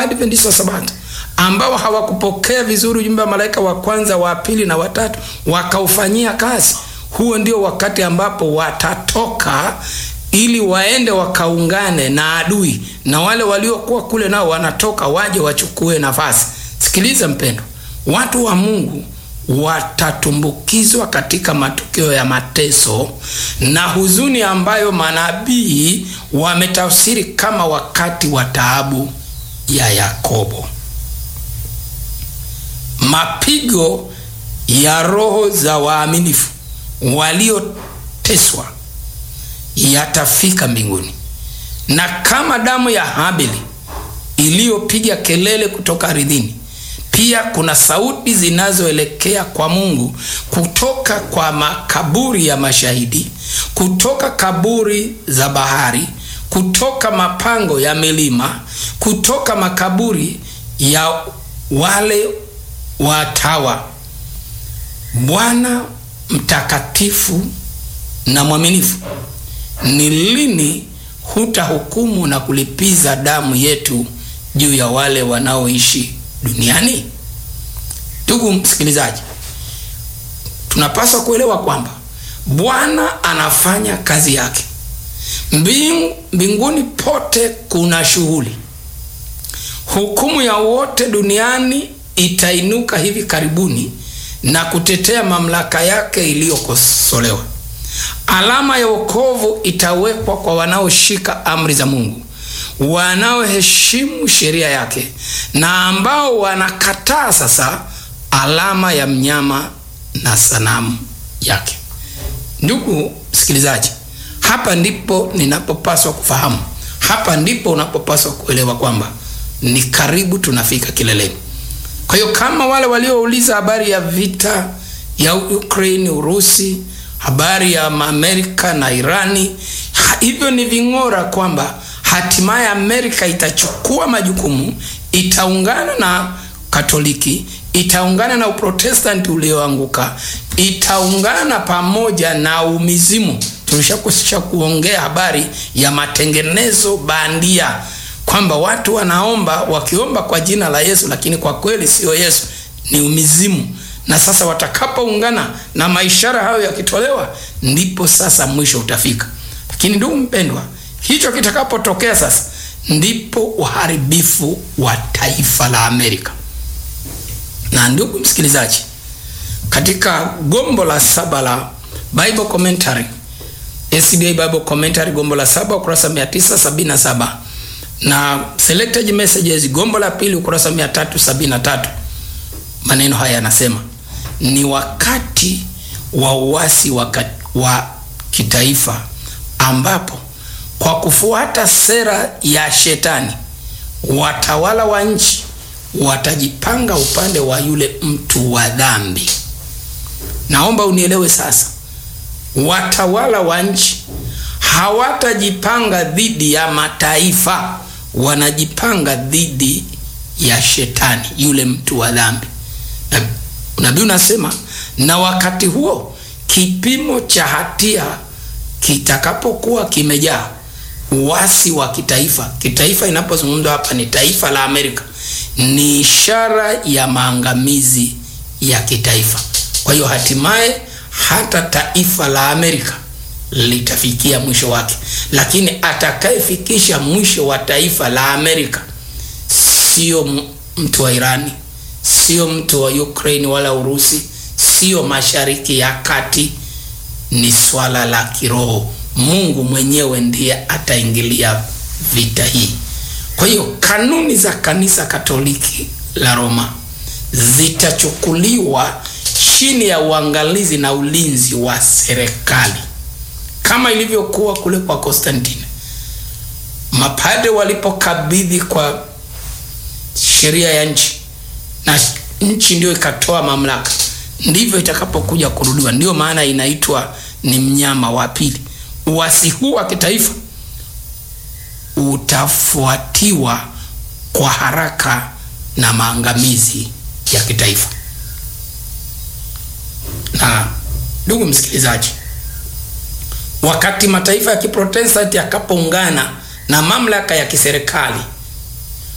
Waadventista wa Sabato ambao hawakupokea vizuri ujumbe wa malaika wa kwanza, wa pili na watatu, wakaufanyia kazi, huo ndio wakati ambapo watatoka ili waende wakaungane na adui, na wale waliokuwa kule nao wanatoka waje wachukue nafasi. Sikiliza mpendo, watu wa Mungu watatumbukizwa katika matukio ya mateso na huzuni ambayo manabii wametafsiri kama wakati wa taabu ya Yakobo. Mapigo ya roho za waaminifu walioteswa yatafika mbinguni, na kama damu ya Habili iliyopiga kelele kutoka ardhini, pia kuna sauti zinazoelekea kwa Mungu kutoka kwa makaburi ya mashahidi, kutoka kaburi za bahari, kutoka mapango ya milima, kutoka makaburi ya wale watawa. Bwana mtakatifu na mwaminifu, ni lini hutahukumu na kulipiza damu yetu juu ya wale wanaoishi duniani? Ndugu msikilizaji, tunapaswa kuelewa kwamba Bwana anafanya kazi yake. Mbingu, mbinguni pote kuna shughuli. Hukumu ya wote duniani itainuka hivi karibuni na kutetea mamlaka yake iliyokosolewa. Alama ya wokovu itawekwa kwa wanaoshika amri za Mungu, wanaoheshimu sheria yake na ambao wanakataa sasa alama ya mnyama na sanamu yake. Ndugu msikilizaji, hapa ndipo ninapopaswa kufahamu, hapa ndipo unapopaswa kuelewa kwamba ni karibu tunafika kileleni. Kwa hiyo kama wale waliouliza habari ya vita ya Ukraine, Urusi, habari ya Amerika na Irani, hivyo ni ving'ora kwamba hatimaye Amerika itachukua majukumu, itaungana na Katoliki, itaungana na Uprotestanti ulioanguka, itaungana pamoja na umizimu. Tulishakusha kuongea habari ya matengenezo bandia kwamba watu wanaomba wakiomba kwa jina la Yesu, lakini kwa kweli sio Yesu, ni umizimu. Na sasa watakapoungana na maishara hayo yakitolewa, ndipo sasa mwisho utafika. Lakini ndugu mpendwa, hicho kitakapotokea sasa, ndipo uharibifu wa taifa la Amerika. Na ndugu msikilizaji, katika gombo la saba la Bible Commentary, SDA Bible Commentary, gombo la saba ukurasa 977 na Selected Messages gombo la pili ukurasa 373, maneno haya yanasema ni wakati wa uasi wa, wa kitaifa ambapo kwa kufuata sera ya shetani watawala wa nchi watajipanga upande wa yule mtu wa dhambi. Naomba unielewe sasa, watawala wa nchi hawatajipanga dhidi ya mataifa, wanajipanga dhidi ya shetani, yule mtu wa dhambi. Nabii unasema, na wakati huo kipimo cha hatia kitakapokuwa kimejaa, uasi wa kitaifa. Kitaifa inapozungumzwa hapa ni taifa la Amerika, ni ishara ya maangamizi ya kitaifa. Kwa hiyo hatimaye hata taifa la Amerika litafikia mwisho wake, lakini atakayefikisha mwisho wa taifa la Amerika sio mtu wa Irani, sio mtu wa Ukraine wala Urusi, sio Mashariki ya Kati. Ni swala la kiroho. Mungu mwenyewe ndiye ataingilia vita hii. Kwa hiyo kanuni za kanisa Katoliki la Roma zitachukuliwa chini ya uangalizi na ulinzi wa serikali kama ilivyokuwa kule kwa Konstantine. Mapade walipokabidhi kwa sheria ya nchi na nchi ndio ikatoa mamlaka, ndivyo itakapokuja kurudiwa. Ndiyo maana inaitwa ni mnyama wa pili. Uasi huu wa kitaifa utafuatiwa kwa haraka na maangamizi ya kitaifa. Na ndugu msikilizaji, wakati mataifa ya Kiprotestanti yakapoungana na mamlaka ya kiserikali